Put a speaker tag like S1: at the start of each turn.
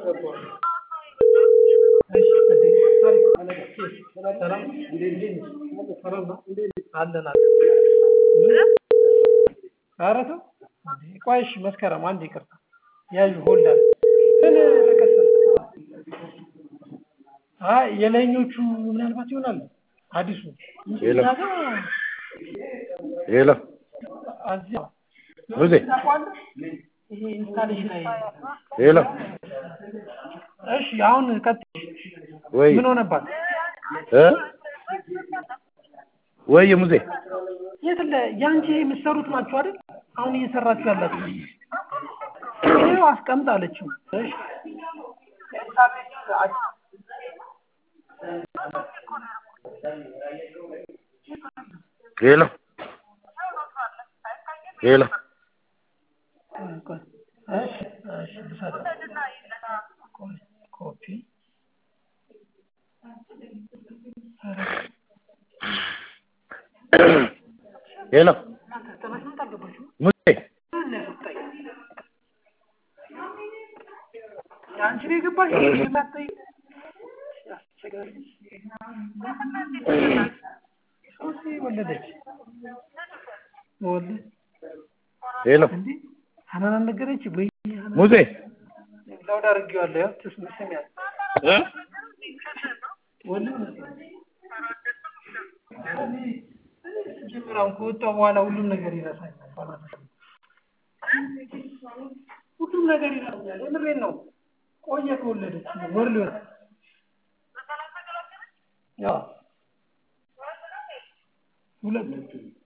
S1: ኧረ ተው ቆይ እሺ መስከረም አንዴ ይቅርታ ያዥ ሆልድ አድርግ ምን ተከሰተ አይ የላይኞቹ ምናልባት ይሆናል አዲሱ እንጂ
S2: የለም።
S1: እኛ ጋር
S2: ሄሎ
S1: እዚያ
S2: ሙዜ
S1: ይሄ ኢንስታሌሽን ላይ
S2: ሄሎ
S1: እሺ አሁን ቀጥ
S2: ወይ
S1: ምን ሆነባት
S2: እ ወይ ሙዜ
S1: የት ለ ያንቺ የምትሰሩት ናችሁ አይደል አሁን እየሰራችሁ ያላችሁ ይሄው አስቀምጣለችው እሺ
S2: ሄሎ ሄሎ
S1: ቆይ እሺ እሺ ልሰደው ቆይ ኮፒ
S2: ሄሎ
S1: ተመስሎት አልገባችም
S2: ሙዜ
S1: አንቺ ነው የገባሽ ማጠይ ያስቸግራል ሶሲ ወለደች ወለደ
S2: ሄሎ
S1: እንዴ ሀናን አልነገረች ወይ
S2: ሙዜ
S1: ላውድ አድርጌዋለሁ ያው ትስም ስሚያል
S2: እ
S1: ወለደ ጀምራውን ከወጣሁ በኋላ ሁሉም ነገር ይረሳኛል በእናትህ። ሁሉም ነገር ይረሳኛል የምሬን ነው ቆየ ከወለደች ወር ሊሆን ያው ሁለት